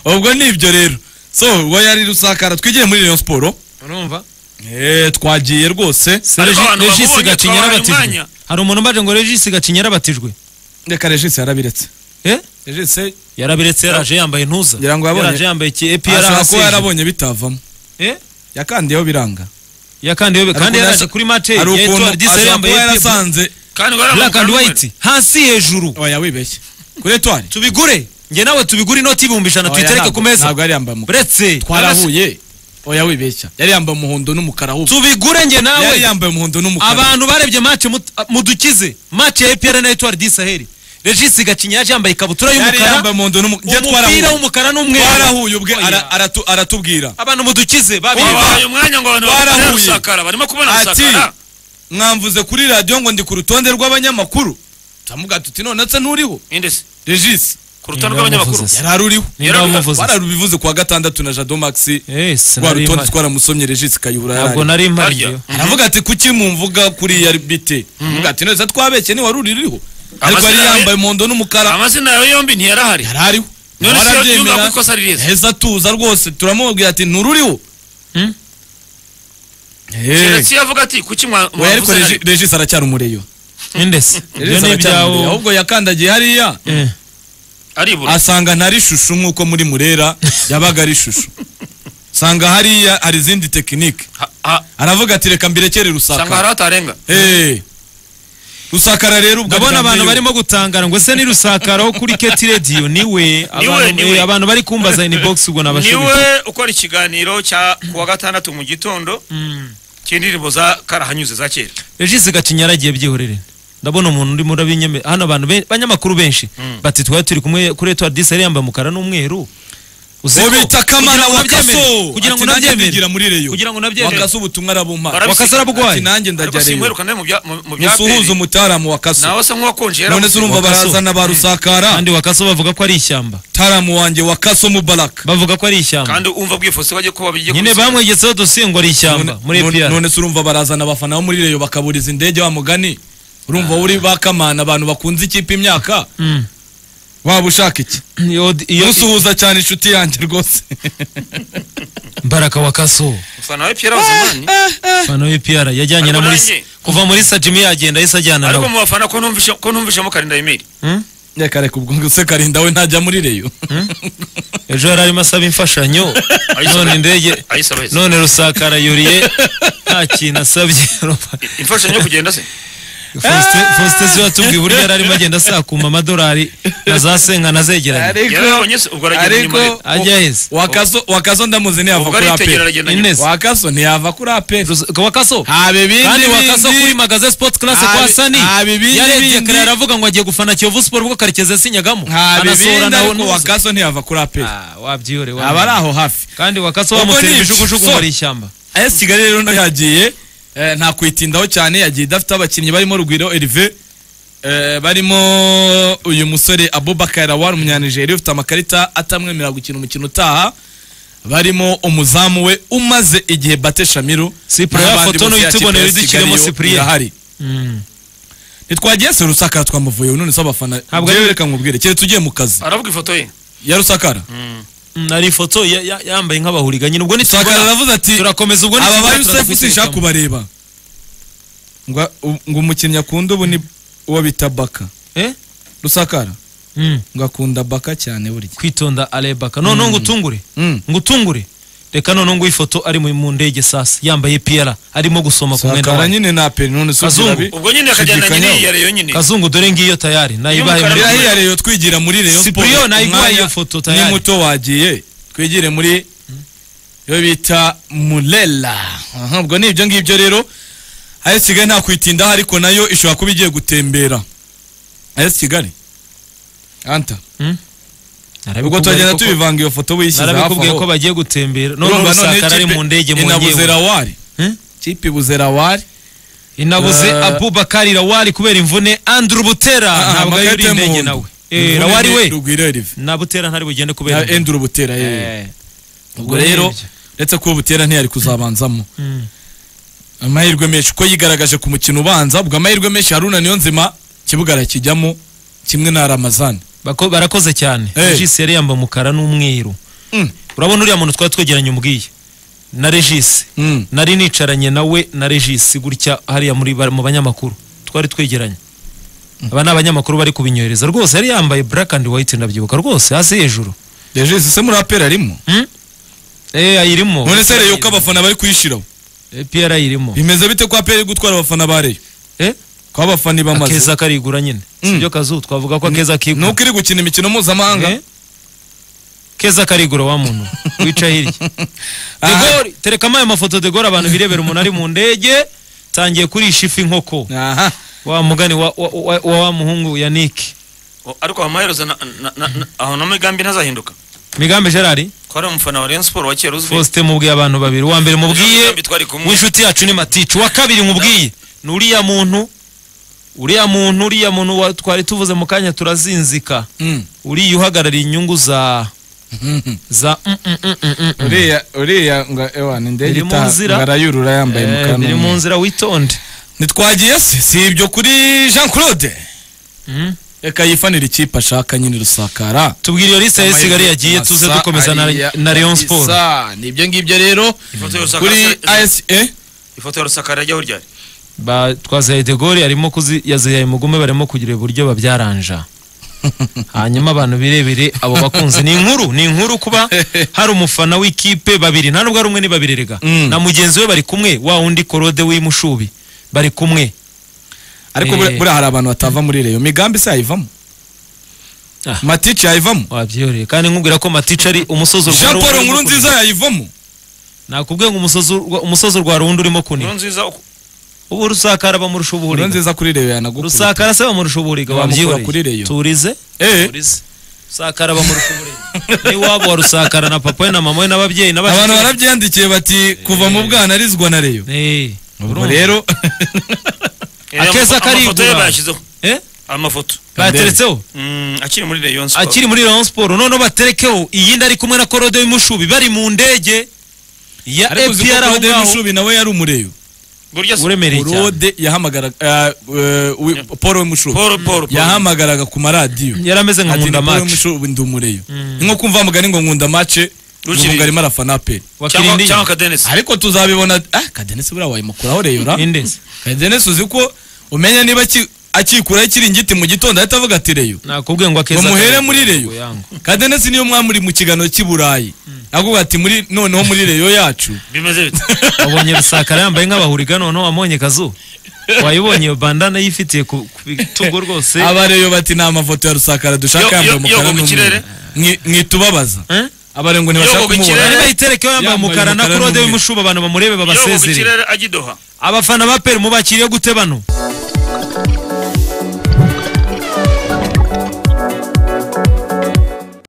ubwo ni ibyo rero so uwo yari rusakara twigiye muri rayon siporo urumva Eh, twagiye rwose Ariko abantu regisi babonye gacinya twabahaye yarabatijwe umwanya. hari umuntu umbaje ngo regisi gacinya yarabatijwe reka regisi yarabiretse eh regisi yarabiretse yaraje yambaye intuza Ngira ngo yabonye- yaraje yambaye iki epi ashobora kuba yarahasije yarabonye bitavamo eh yakandiyeho biranga yakandiye kandi Hari yaraje ukuntu- kuri match ya hari ukuntu Etoile Disa ashobora yambaye kuba epi- yarasanze kandi ngo yari black and amukara white hasi hejuru oya wibeshye kuri etwari tubigure njye nawe tubigure inoti ibihumbi ijana tuyitereke ku meza ntabwo yari yambaye umukara buretse twarahuye oya wibeshya yari yambaye umuhondo n'umukara ahubwo tubigure njye yari nawe yambaye umuhondo n'umukara abantu barebye match mut- mudukize match ya EPR na Etoile du Sahel Regis Gacinya yaje yambaye ikabutura yari yambaye y'umukara umuhondo n'umukara umupira w'umukara n'umweru twarahuye ubwe Oya. ara- aratu- aratubwira abantu mudukize babiri babahaye umwanya ngo abantu Twarahuye. babone rusakara barimo kubona Ati, rusakara mwamvuze kuri radiyo ngo ndi ku rutonde rw'abanyamakuru turamuga tuti none se nturiho ninde se regisi ku rutonde Niba rw'abanyamakuru bamuvuze se. yari aruriho Niba bamuvuze se. twararubivuze kuwa gatandatu na jado maxi Eh, rwa sinari rutonde mpari. twaramusomye regisi kayihura yari ntabwo ariho. nari mpari Harya. njyewe. aravuga ati kuki mumvuga kuriya bite aravuga ati none se twabeshye ntiwari uririho ariko Amazina yari ye- yambaye umuhondo n'umukara amazina yawe yombi ntiyarahari yari ariho none se Warabyemera. yumva ko ikosa ari ryiza yahise atuza rwose turamubwira ati ntururiho Hmm? Eh. keretse iyo avuga ati kuki mwa- oya ariko mwavuze Regi- regisi aracyari umureyo Indesi. Ibyo Regis ni aracyari umureyo ibyawo ahubwo yakandagiye hariya Eh. aribura asanga ntari shushu nk'uko muri murera yabaga ari shushu sanga hariya hari izindi tekinike Ha- ha- aravuga ati reka mbirekere sanga hari rusakara hatarenga Eh. rusakara rero ubwo ndabona abantu bwambere- barimo gutangara ngo ese ni rusakaro kuri keti radiyo niwe abantu niwe. eh, abantu bari kumbaza ini bogisi ubwo nabashobora niwe ukora ikiganiro cya kuwa gatandatu mu gitondo cy'indirimbo za karahanyuze za kera regisi gacinya yaragiye byihorere ndabona umuntu urimo urabinyeme hano abantu be- abanyamakuru benshi bati twari turi kumwe kuri etuwari disi yari yambaye umukara n'umweru Uzi ngo ko- bita kugira kamana ngo nabyemere, wakaso kugira Ati, ngo nanjye nabyemere ndigira muri reyo kugira ngo nabyemere wakaso ubutumwa arabumpa Barabiseka. wakasara ati bugwaye nanjye ndajya ariko reyo simwerukana mu bya- mu- mu bya musuhuze peri umutaramu wakaso nawe se nk'uwakonje none se urumva Wakaso. barazana ba rusakara kandi wakaso bavuga ko ari ishyamba mutaramu wanjye wakaso mubaraka bavuga ko ari ishyamba kandi umva bwifuse bajye kuba bijye nyine bamwegetseho dosiye ngo ari ishyamba None- muri none- epiyara none se urumva barazana abafana bo muri reyo bakaburiza indege wa mugani urumva uri bakamana abantu bakunze ikipe imyaka Mm. waba ushaka iki Iyo- iyo- usuhuza cyane inshuti yanjye rwose Mbaraka wakaso ufana wa Pierre Bazimani fana w'epiyara yajyanye na Ariko muri nanjye- kuva muri sajimi yagenda ahise ajyana ariko nawe mu bafana ko numvishe ko numvishemo Karinda Emile Hmm? reka reka ubwo ngo se karinda we ntajya muri reyo ejo yari arimo asaba imfashanyo Ayisaba- none indege ayisaba yese none rusakara yuriye nta kintu asabye imfashanyo yo kugenda se fositesi watubwiye uburyo yari arimo agenda asakuma amadolari na za senkana azegeranye yarabonye se ubwo aragira ariko inyuma ye ajya hese wakaso wakaso ndamuzi ntiyava ubwo kuri aritegera ape aragenda nyine Ines. wakaso ntiyava kuri ape Rus- wakaso haba ibindi kandi wakaso kuri bindi magaze sipoti karase kwa Abi- sani abi ibindi yarebye bindi. kare aravuga ngo agiye gufana kiyovu siporo ubwo karekezi yasinyagamo haba anasohora ibindi nawe ariko n'ubusa wakaso ntiyava kuri ape wabyihore aba ari aho hafi kandi wakaso Ubwo wamutera ni- ibijugujugu so- muri ishyamba AS Kigali rero nayo yagiye eh, nta kwitindaho cyane yagiye idafite abakinnyi barimo Rugwiro Herve eh, barimo uyu musore Abubakar Lawal umunyanigeriya ufite amakarita atamwemerera gukina umukino utaha barimo umuzamu we umaze igihe Bate Shamiru Cyprien n'abandi Fotono bose ya kipe yitubonera ya Kigali idukiremo yo Cyprien. irahari ntitwagiye se rusakara twamuvuye none se abafana Ntabwo njyewe ari- reka nkubwire keretse ugiye mu kazi aravuga ifoto ye ya rusakara Mm, ari ifoto ya- ya- yambaye nk'abahuriga nyine ubwo rusakara nitubona aravuze ati turakomeza ubwo aba ba nitubona yusefu sinshaka turazikekamo. kubareba ngo ngo umukinnyi akunda ubu ni uwo bita baka Eh? rusakara Mm. ngo akunda baka cyane burya kwitonda arebaka noneho ngo utungure Mm. ngo utungure reka noneho ngo ifoto ari mu- mu ndege sasa yambaye piyara arimo gusoma ku mwenda rusakara wayo nyine nta peri none se Kazungu. urabi ubwo nyine akajyana nyine Shidikanyaho. iya reyo nyine kazungu dore ngiyo tayari nayibaye Y'umukara muri- n'umweru. biriya rero twigira muri reyo Cyprien Sport, nayiguha umwanya iyo foto ni tayari. muto wagiye twigire muri iyo bita murela Aha, ubwo ni ibyo ngibyo rero AS Kigali nta kwitindaho ariko nayo ishobora kuba igiye gutembera AS Kigali anta Mm? Narabikubwiye ubwo turagenda ariko ko- tubivanga iyo foto uyishyize hafi narabikubwiye aho ko bagiye gutembera noneho rusakara ari mu ndege mu ngewe inabuzerawari Hmm? kipe buzerawari inabuze Eh, abubakari rawari kubera imvune andru butera ntabwo yari uri indege nawe Eh, rawari we rugwira rive na butera ntari bugende kubera na imvune. enduru butera yewe Eh. ubwo rero Urebye. uretse ko butera ntiyari kuzabanzamo Mm. amahirwe menshi uko yigaragaje ku mukino ubanza ubwo amahirwe menshi haruna niyo nzima kibuga arakijyamo kimwe na ramazani Bako- barakoze cyane Eh. jisi yari yambaye umukara n'umweru Mm. urabona uriya muntu twari twegeranye umubwiye na regisi Mm. nari nicaranye nawe na regisi gutya hariya muri ba- mu banyamakuru twari twegeranye aba ni abanyamakuru bari kubinyohereza rwose yari yambaye black and white ndabyibuka rwose hasi hejuru Regis se muri apera arimo Hmm? eh ayirimo none se reyo ko abafana bari kuyishiraho Eh, PR ayirimo bimeze bite ko apera iri gutwara abafana ba reyo eh ko abafana ibamaze akeza karigura nyine Mm. sibyo kazu twavuga ko akeza kigura nuko iri gukina imikino mpuzamahanga Eh? keza karigura wa muntu wica hirya De Aha. Gaulle terekamo aya mafoto de Gaulle abantu birebera umuntu ari mu ndege tangiye kurisha ifi nkoko aha wa mugani wa wa, wa, wa, wa muhungu Yannick O- ariko amaherezo na- na- na- na- aho na migambi ntazahinduka Migambe Gerard ko ari umufana wa Rayon Sport wa kera uzwi Faustin mubwiye abantu babiri uwa mbere mubwiye Migambi twari kumwe. w'inshuti yacu ni Maticu uwa kabiri mubwiye ni uriya muntu uriya muntu uriya muntu wa- twari tuvuze mu kanya turazinzika Mm. uriya uhagarariye inyungu za za mm, mm, mm, mm, mm, mm. uriya uriya ngo ewa ni ndege Biri mu itaha nzira. ngo arayurura yambaye mu Eh, biri mu kanwa nzira witonde ntitwagiye se si ibyo kuri jean claude reka yifanire ikipe ashaka nyine rusakara tubwire iyo lisite y'isigaye yagiye tuze Masa dukomeza na, ariya na Rayon kabisa. Sport ni ibyo ngibyo rero Ifoto ya Rusakara- kuri asa ifoto ya rusakara yajyaho ryari ba twazaye de Gaulle arimo kuzi yazihaye mugume barimo kugira uburyo babyaranja hanyuma abantu birebere abo bakunzi ni inkuru ni inkuru kuba hari umufana w'ikipe babiri nta nubwo ari umwe ni babiri rega Mm. na mugenzi we bari kumwe wa wundi korode w'imushubi bari kumwe ariko Eh. buriya buriya hari abantu batava muri reyo migambi se yayivamo Ah. matici yayivamo wabyiyoreye kandi nkubwira ko matici ari umusozi urwa jean rundi paul urimo nkuru kunuka. nziza yayivamo nakubwiye ngo umusozi urwa- umusozi urwa rundi urimo inkuru kuniga nziza uku- ubu rusakara bamurusha nkuru ubuhuriga nziza kuri reyo yanagukura rusakara se bamurusha ubuhuriga Bamukura kuri wabyiyoreye Rayon. turize eh Polisi. Rusakara bamurika uburenganzira. N'iwabo wa rusakara na papa we na mama we n'ababyeyi abantu barabyandikiye bati kuva mu bwana arizwa na reyo Eh, ubwo urumva? rero Eh, ama- Akeza amafoto ye karigura. bayashyizeho Eh? amafoto bayateretseho Mm, akiri muri Rayon Sport akiri muri Rayon Sport noneho baterekeho iyindi ari kumwe na korode w'imushubi bari mu ndege ya ariko uzi ko APR aho rode ngaho mushubi nawe yari umureyo burya se- uremereye cyane rode yahamagaraga paul w'umushubi Paul Paul Paul. yahamagaraga ku maradiyo yari ameze nka ati nkunda ni paul match w'umushubi ndi umureyo Mm. ni nko kumva mugani ngo nkunda mace Rukiri- ngo arimo arafana aperi cyangwa wakirindiye cyangwa Kadenesi ariko tuzabibona ah kadenesi buriya wayimukuraho reyora indezi kadenesi uzi ko umenya niba aki- akikuraho ikiringiti mu gitondo ahita avuga ati reyo nakubwiye ngo akeza ngo muhere Karenzi muri yego, reyo yango. kadenesi niyo mwamuri mu kiganiro cy'i burayi avuga ati muri noneho muri reyo yacu bimeze bite wabonye rusakara yambaye nk'abahuriga noneho wamubonye kazu wayibonye iyo bandana yifitiye ku ku bitugu rwose abareyo bati ni amafoto ya rusakara Yo- dushaka yo- yambaye yogo umukara ku n'umweru kirere? Mwi- mwitebabaza Eh? abare ngo Yogo ntibashaka ku kumubona kirere? Bari bayitereke yambaye Yambaye umukara na umukara kurode n'umweru. w'imushuba abantu bamurebe yogo ku babasezere kirere ajya i Doha abafana ba peri mubakiriye gute bano